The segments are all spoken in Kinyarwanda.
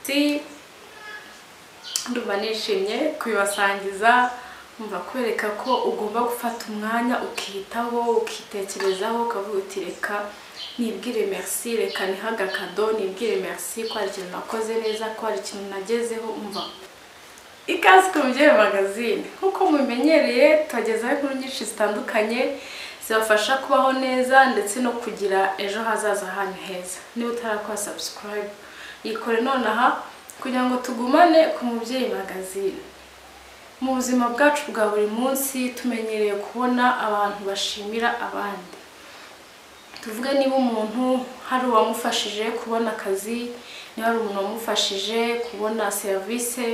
imisatsi ndumva nishimye kubibasangiza umva kwereka ko ugomba gufata umwanya ukiyitaho ukitekerezaho ukavuga uti reka nibwire merci reka niha agakado nibwire merci ko hari ikintu nakoze neza ko hari ikintu nagezeho umva ikaze ku mubyeyi magazine nk'uko mubimenyereye tubagezaho inkuru nyinshi zitandukanye zibafasha kubaho neza ndetse no kugira ejo hazaza hanyu heza niba utarakora subscribe yikore nonaha kugira ngo tugumane ku mubyeyi magazine mu buzima bwacu bwa buri munsi tumenyereye kubona abantu bashimira abandi tuvuge niba umuntu hari uwamufashije kubona akazi niba hari umuntu wamufashije kubona serivisi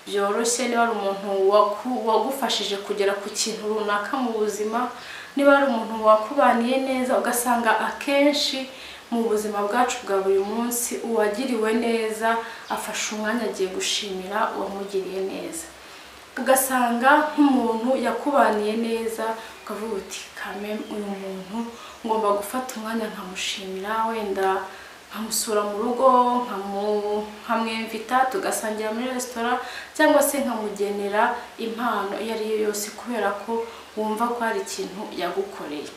byoroshye niba ari umuntu waku- wagufashije kugera ku kintu runaka mu buzima niba ari umuntu wakubaniye neza ugasanga akenshi mu buzima bwacu bwa buri munsi uwagiriwe neza afashe umwanya agiye gushimira uwamugiriye neza ugasanga nk'umuntu yakubaniye neza ukavuga uti kame uyu muntu ngomba gufata umwanya nkamushimira wenda nkamusura mu rugo nkamu- nkamwimvita tugasangira muri resitora cyangwa se nkamugenera impano iyo ari yo yose kubera ko wumva ko hari ikintu yagukoreye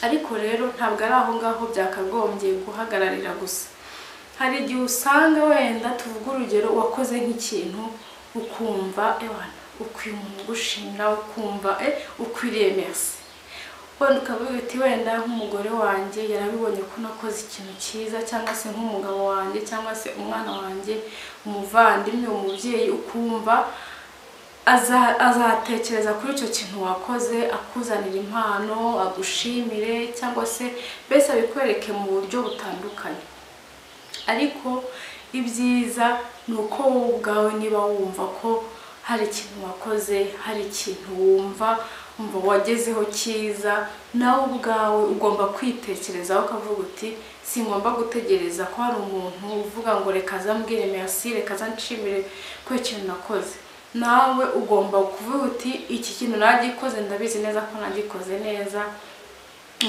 ariko rero ntabwo ari aho ngaho byakagombye guhagararira gusa hari igihe usanga wenda tuvuga urugero wakoze nk'ikintu ukumva ewana ukwiye umuntu ugushimira ukumva e ukwiriye merci wenda ukavuga uti wenda nk'umugore wanjye yarabibonye ko nakoze ikintu cyiza cyangwa se nk'umugabo wanjye cyangwa se umwana wanjye umuvandimwe umubyeyi ukumva aza- azatekereza kuri icyo kintu wakoze akuzanira impano agushimire cyangwa se mbese abikwereke mu buryo butandukanye ariko ibyiza ni uko wowe ubwawe niba wumva ko hari ikintu wakoze hari ikintu wumva umva wagezeho cyiza nawe ubwawe ugomba kwitekerezaho ukavuga uti singomba gutegereza ko hari umuntu uvuga ngo reka azambwire merci reka azanshimire ko ikintu nakoze nawe ugomba kuvuga uti iki kintu nagikoze ndabizi neza ko nagikoze neza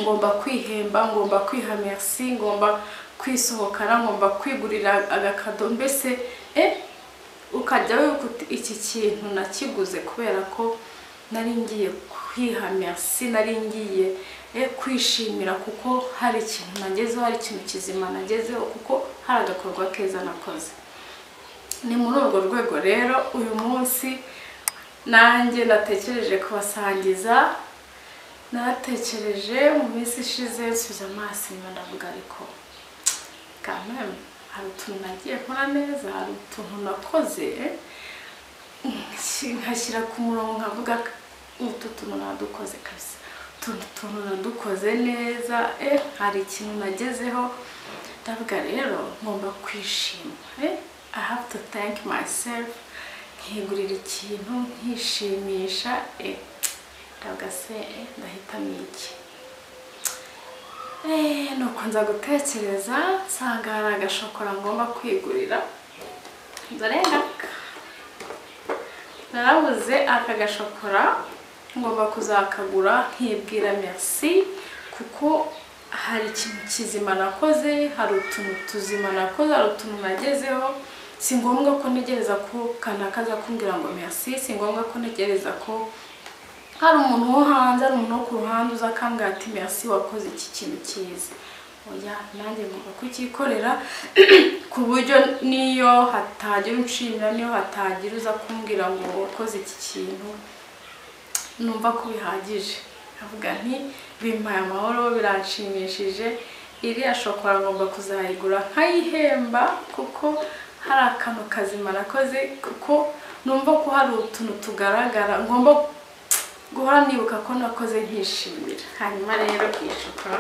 ngomba kwihemba ngomba kwiha merci ngomba kwisohokana ngomba kwigurira agakado mbese eh ukajya wibuka uti iki kintu nakiguze kubera ko nari ngiye kwiha merci nari ngiye eh, kwishimira kuko hari ikintu nagezeho hari ikintu kizima nagezeho kuko hari agakorwa keza nakoze ni muri urwo rwego rero uyu munsi nanjye natekereje kubasangiza natekereje mu minsi ishize nsubiza amaso inyuma ndavuga ariko kameme hari utuntu nagiye nkora neza hari utuntu nakoze nshi- nkashyira ku murongo nkavuga utu tuntu nadukoze kabisa utuntu tuntu nadukoze neza eh hari ikintu nagezeho ndavuga rero ngomba kwishima eh I have to thank myself nkigurira ikintu nkishimisha eh ndavuga se eh ndahitamo iki Eh, nuko nza gutekereza nsanga hari agashokora ngomba kwigurira ndarengaka narabuze aka gashokora ngomba kuzakagura nkibwira merci kuko hari ikintu kizima nakoze hari utuntu tuzima nakoze hari utuntu nagezeho si ngombwa ko ntegereza ko kanaka aza kumbwira ngo merci si ngombwa ko ntegereza ko hari umuntu wo hanze hari umuntu wo ku ruhande uza akambwira ati merci wakoze iki kintu cyiza oya nanjye ngomba kucyikorera ku buryo niyo hatagira unshimira niyo hatagira uza kumbwira ngo wakoze iki kintu numva ko bihagije avuga nti bimpaye amahoro biranshimishije iriya shokora ngomba kuzayigura nkayihemba kuko hari akantu kazima nakoze kuko numva ko hari utuntu tugaragara ngomba guhora nibuka ko nakoze nkishimira hanyuma rero iyi shokora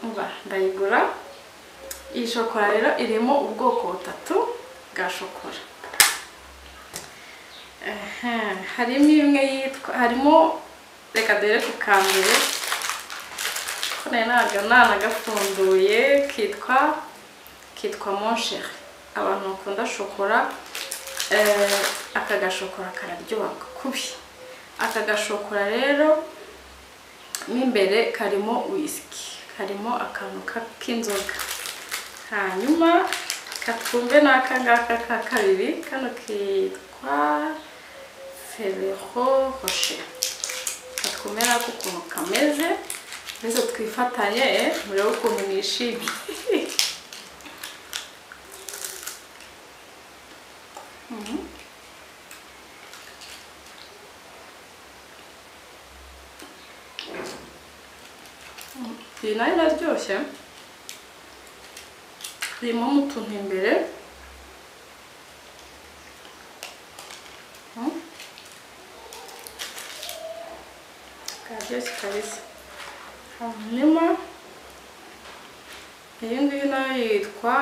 uba ndayigura iyi shokora rero irimo ubwoko butatu bwa shokora Aha, harimo imwe yitwa harimo reka dore ku ka mbere ko nari ntabwo nanagafunduye kitwa kitwa monsheri abantu bakunda shokora eh, aka gashokora kararyoha kubi aka gashokora rero mo imbere karimo wisiki karimo akantu ka- k'inzoga hanyuma reka twumve n'aka ngaka ka kabiri kano kitwa ferero roche reka twumve n'ako ukuntu kameze mbese twifatanye eh, murebe ukuntu nishimiye iyi nayo iraryoshye irimo utuntu imbere Mm. karyoshye kabisa hanyuma iyi ngiyi nayo yitwa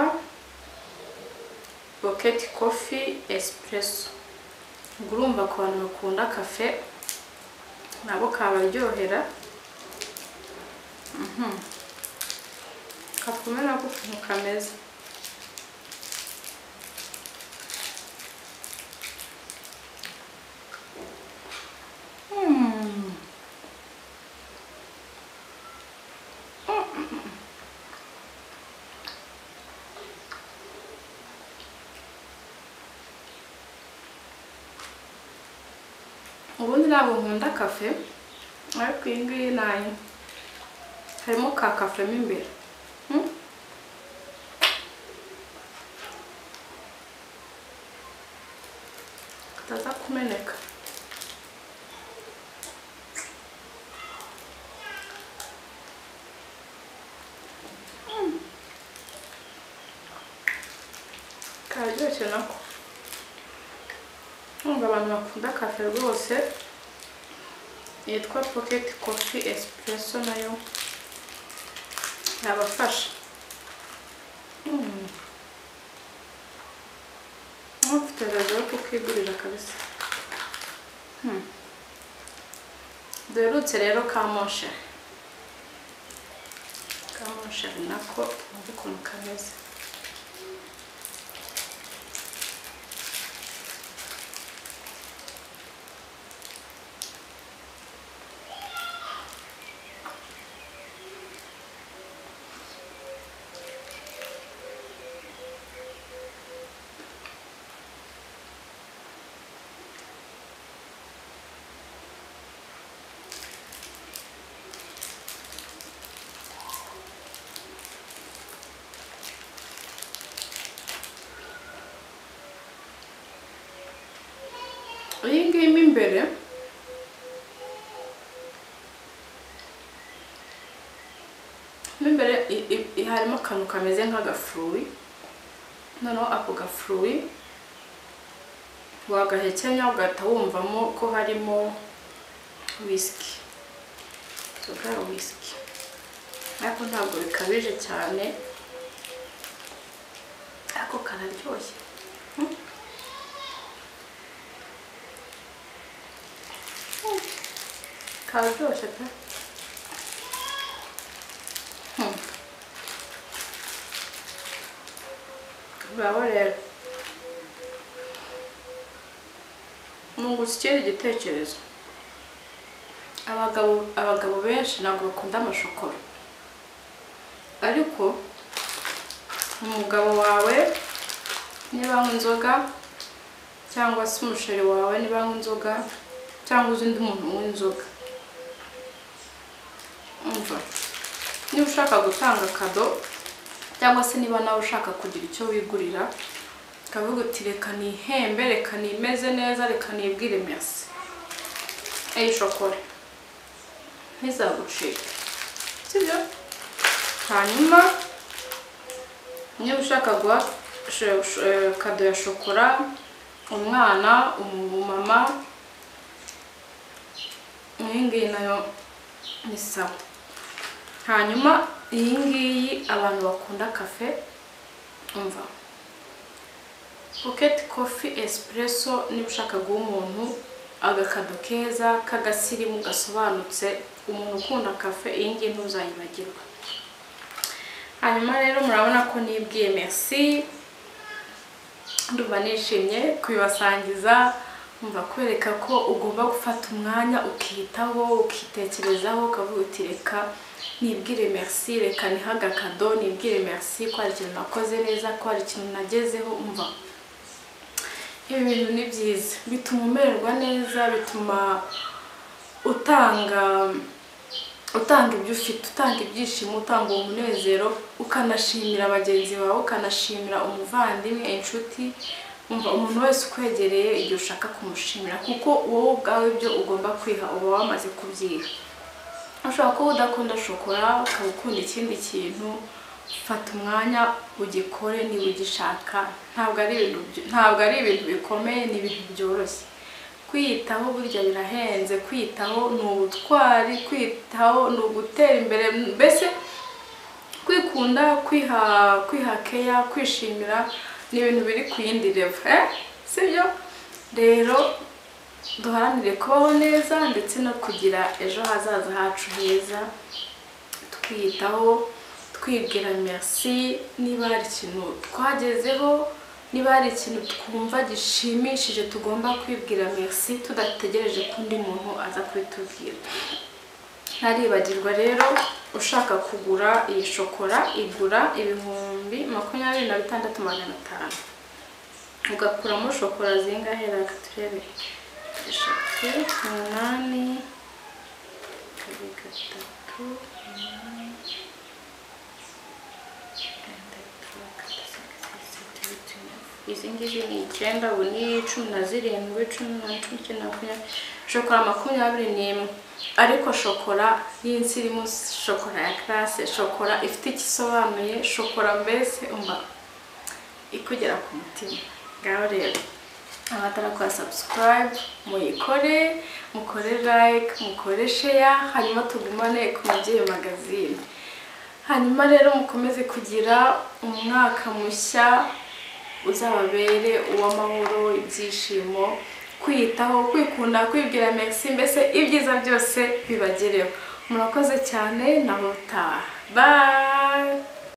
boketi kofi esipureso ubwo urumva ku bantu bakunda kafe nabo kabaryohera kakumera ko ukuntu kameze Mm. Mm. ubundi ntabwo nkunda kafe ariko iyi ngiyi nayo harimo ka kafe mo imbere Mm. kataza kumeneka Mm. kararyoshye nako nkumva abantu bakunda kafe rwose yitwa pocket coffee espresso nayo yabafasha Mm. ufite rezo yo kukigurira kabisa Mm. duherutse rero ka moshe ka moshe ari nako wumva ukuntu kameze iyi ngiyi mo imbere mo imbere i- i- i- harimo akantu kameze nk'agafuruwi noneho ako gafuruwi wagahekenya ugahita wumvamo ko harimo wisiki inzoga ya wisiki ariko ntabwo bikabije cyane ariko kararyoshye kararyoshye pe Hmm. urabo rero nungutse ikindi gitekerezo abagabo abagabo benshi ntabwo bakunda amashokora ariko umugabo wawe niba anywa inzoga cyangwa se umusheri wawe niba anywa inzoga cyangwa uzi undi muntu unywa inzoga umva niba ushaka gutanga kado cyangwa se niba nawe ushaka kugira icyo wigurira ukavuga uti reka nihembe reka nimeze neza reka nibwire merci eyi shokora ntizagucike sibyo hanyuma niba ushaka guha sho- sho- eh, kado ya shokora umwana umumama iyi ngiyi nayo ni sawa hanyuma iyi ngiyi abantu bakunda kafe umva pocket coffee espresso niba ushaka guha umuntu agakado keza k'agasirimu gasobanutse umuntu ukunda kafe iyi ngiyi ntuzayibagirwa hanyuma rero murabona ko nibwiye merci ndumva nishimye kubibasangiza umva kwereka ko ugomba gufata umwanya ukiyitaho ukitekerezaho ukavuga uti reka nibwire merci reka nihaga kado nibwire merci ko hari ikintu nakoze neza ko hari ikintu nagezeho umva ibi bintu ni byiza bituma umererwa neza bituma utanga utanga ibyo ufite utanga ibyishimo utanga umunezero ukanashimira bagenzi bawe ukanashimira umuvandimwe inshuti umva umuntu wese ukwegereye igihe ushaka kumushimira kuko wowe ubwawe ibyo ugomba kwiha uba wamaze kubyiha ushobora kuba udakunda shokora ukaba ukunda ikindi kintu fata umwanya ugikore niba ugishaka ntabwo ari ibintu by- ntabwo ari ibintu bikomeye ni ibintu byoroshye kwiyitaho burya birahenze kwiyitaho ni ubutwari kwiyitaho ni ugutera imbere mbese kwikunda kwiha kwiha keya kwishimira ni ibintu biri ku yindi levo eh? sibyo rero duharanire kubaho neza ndetse no kugira ejo hazaza hacu heza twiyitaho twibwira merci niba hari ikintu twagezeho niba hari ikintu twumva gishimishije tugomba kwibwira merci tudategereje ko undi muntu aza kubitubwira ntaribagirwa rero ushaka kugura iyi shokora igura ibihumbi makumyabiri na bitandatu magana atanu ugakuramo shokora zingahe reka turebe eshatu umunani kabiri gatatu umunani gatatu gatatu gatatu gatatu izi ngizi ni icyenda ubu ni cumi na zirindwi cumi na cumi icyenda makumyabiri shokora makumyabiri n'imwe ariko shokora y'insi irimo shokora ya karase shokora ifite icyo isobanuye shokora mbese umva ikugera ku mutima ngaho rero abatarakoze subscribe muyikore mukore like mukore share hanyuma tugumane ku mubyeyi magazine hanyuma rero mukomeze kugira umwaka mushya uzababere uw'amahoro ibyishimo kwiyitaho kwikunda kwibwira merci mbese ibyiza byose bibagereho murakoze cyane na bye